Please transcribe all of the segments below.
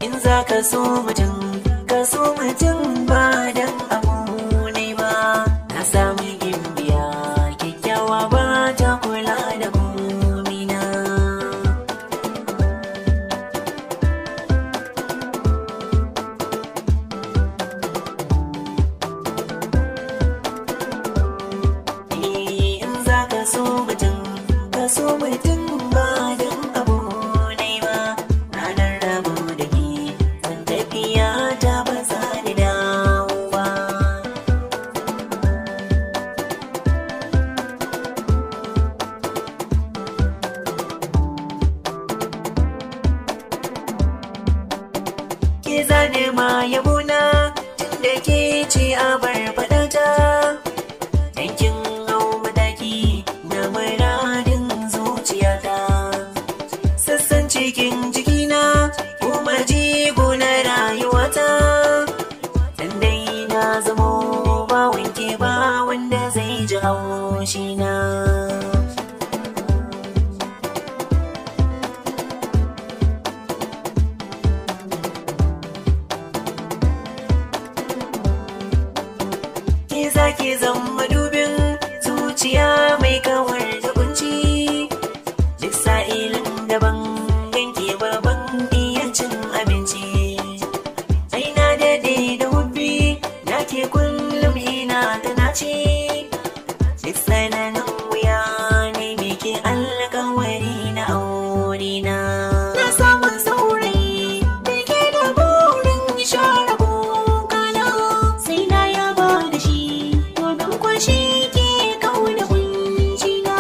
in za ka so mutum ka so mutum ba dan abu ne ba na samu gimbiya kyakkyawa ba ta kula da komina in za ka so mutum ka so mutum ba dan abu ne ba ranar rabu da ke zan tafiya ta ba za ni dawo ba ke zane ma yabona tun da ke ce a bar faɗata yankin hau mataki na muradin zuciyata sassan cikin jikina kuma jigo na rayuwata dan dai na zamo ba wanke ba wanda zai ji haushina ke zaki zama dubin zuciya mai kawar da kunci duk sa'ilin daban ganke baban iya cin abinci ai na dade da hubbi na ke kullum ina ta naci duk tsananin wuya ne me ke alkawari na aure na na samun saurayi da ke da burin share kokana sai na yaba da shi domin kwashi ke kauna kunci na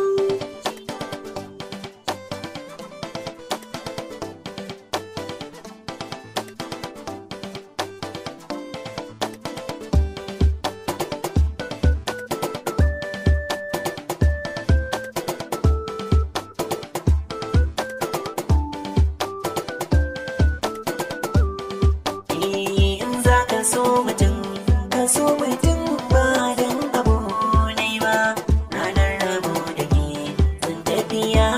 in za ka so mutum ka so mutum ba dan abu ne ba ranar rabu da ke zan tafiya